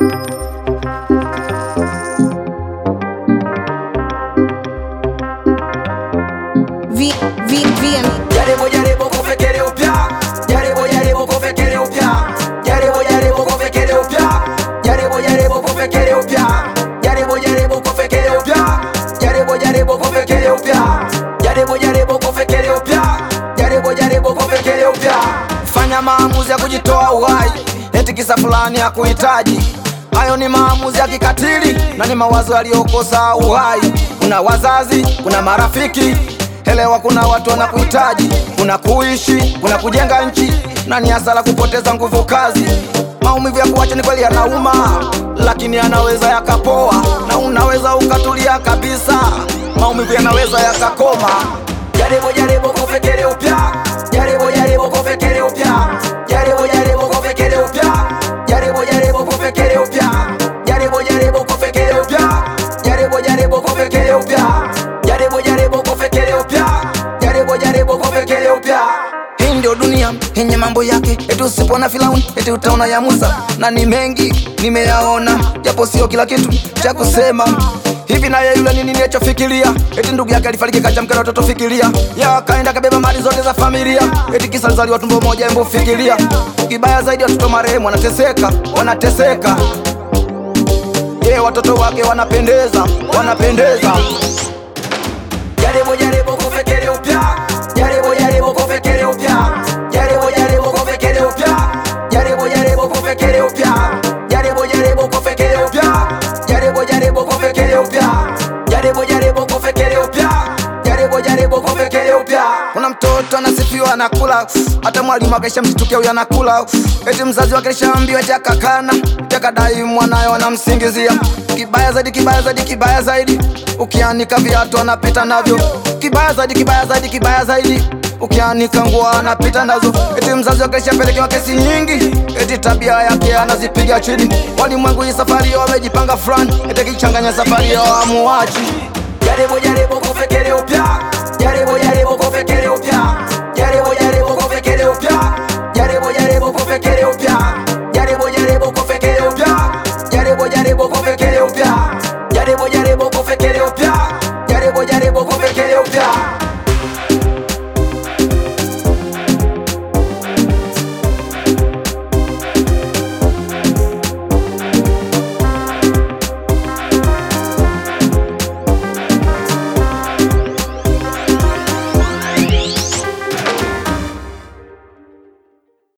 V, V, VM. Jaribu jaribu kufikiri upya, jaribu jaribu kufikiri upya, jaribu jaribu kufikiri upya, jaribu jaribu kufikiri upya, jaribu jaribu kufikiri upya, jaribu jaribu kufikiri upya, jaribu jaribu kufikiri upya, jaribu jaribu kufikiri upya. Fanya maamuzi ya kujitoa uhai, eti kisa fulani ya kuhitaji Hayo ni maamuzi ya kikatili na ni mawazo yaliyokosa uhai. Kuna wazazi, kuna marafiki, elewa, kuna watu wanakuhitaji, kuna kuishi, kuna kujenga nchi, na ni hasara kupoteza nguvu kazi. Maumivu ya kuacha ni kweli yanauma, lakini yanaweza yakapoa, na unaweza ukatulia kabisa. Maumivu yanaweza yakakoma. Jaribu jaribu kufikiri upya, jaribu jaribu kufikiri upya, jaribu jaribu kufikiri upya, jaribu jaribu kufikiri upya, jaribu jaribu kufikiri upya, jaribu jaribu kufikiri upya, jaribu jaribu kufikiri upya, jaribu jaribu kufikiri upya. Hii ndio dunia yenye mambo yake, eti usipona Firauni eti utaona ya Musa, na ni mengi nimeyaona, japo sio kila kitu cha kusema hivi naye yule nini nilichofikiria eti ndugu yake alifariki kacha mke na watoto fikiria ya akaenda kabeba mali zote za familia eti kisa alizaliwa tumbo moja embo fikiria kibaya zaidi watoto marehemu wanateseka wanateseka ye watoto wake wanapendeza wanapendeza jaribu jaribu kufikiri upya jaribu jaribu kufikiri upya jaribu jaribu kufikiri upya jaribu jaribu kufikiri upya jaribu jaribu kufikiri upya jaribu jaribu kufikiri upya jaribu jaribu kufikiri upya jaribu jaribu kufikiri upya kuna mtoto anasifiwa anakula hata mwalimu akaisha mshtukia huyo anakula eti mzazi wake alishaambiwa eti akakana eti akadai mwanayo anamsingizia kibaya zaidi kibaya zaidi kibaya zaidi ukianika viatu anapita navyo kibaya zaidi kibaya zaidi kibaya zaidi ukianika nguo anapita nazo eti mzazi wake alishapelekewa kesi nyingi eti tabia yake anazipiga chini walimwengu hii safari yao wamejipanga fulani eti akichanganya safari yao amuachi jaribu jaribu kufikiri upya jaribu jaribu kufikiri upya jaribu jaribu